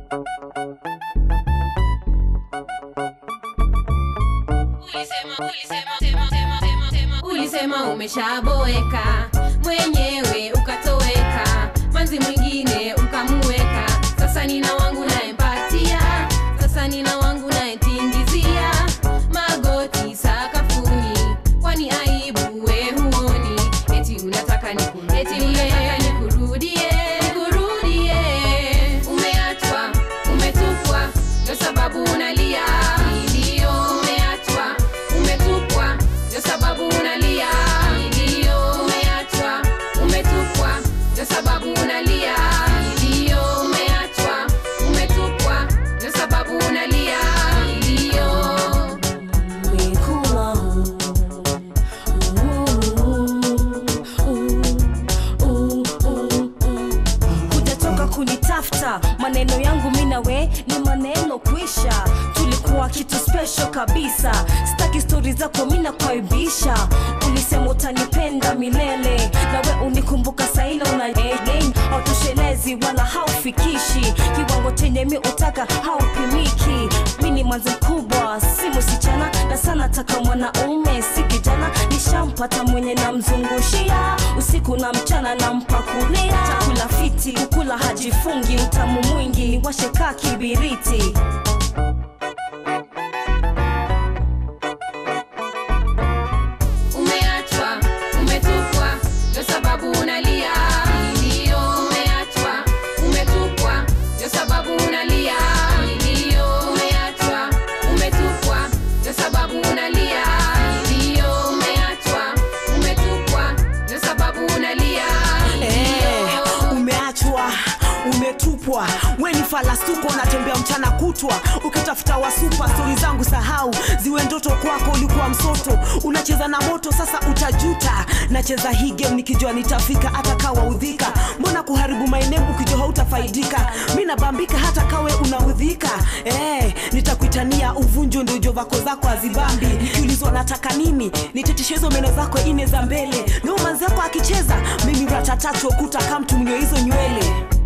ulisema umeshaboeka mwenyewe ukatoweka manzi mwingine ukamuweka sasa nina wangu naempatia sasa nina wangu naetingizia magoti sakafuni kwani aibu we huoni eti unataka niku- eti unataka nikurudie nikurudie umeachwa umetupwa ndio sababu unalia ndio umeachwa umetupwa ndio sababu unalia ndio umeachwa umetupwa ndio sababu unalia ndio umeachwa umetupwa ndio sababu unalia ndio hujatoka kunitafuta maneno yangu mi nawe ni maneno kwisha tulikuwa kitu special kabisa staki stori zako mi nakwaibisha ulisema utanipenda milele nawe unikumbuka saina una hautoshelezi wala haufikishi kiwango chenye mi utaka haupimiki mi ni manzi mkubwa si musichana na sana taka mwanaume si kijana nishampata mwenye namzungushia usiku na mchana nampakulia chakula fiti kukula hajifungi utamu mwingi washeka kibiriti umeachwa umetupwa ndio sababu unalia ndio umeachwa umetupwa ndio sababu unalia ndio umeachwa umetupwa ndio sababu unalia ndio umeachwa umetupwa ndio sababu unalia Eh, umeachwa umetupwa we ni falasuko unatembea mchana kutwa ukitafuta wasupa stori zangu sahau ziwe ndoto kwako ulikuwa msoto unacheza na moto sasa utajuta nacheza hii game nikijua nitafika hata kawa udhika mbona kuharibu maeneo ukijua hautafaidika mi nabambika hata kawe unaudhika eh, nitakuitania uvunjo ndojo vako zako azibambi nikiulizwa nataka nini niteteshe hizo meno zako ine za mbele ndio manzi yako akicheza mimi ratatatu okuta kamtumnyo hizo nywele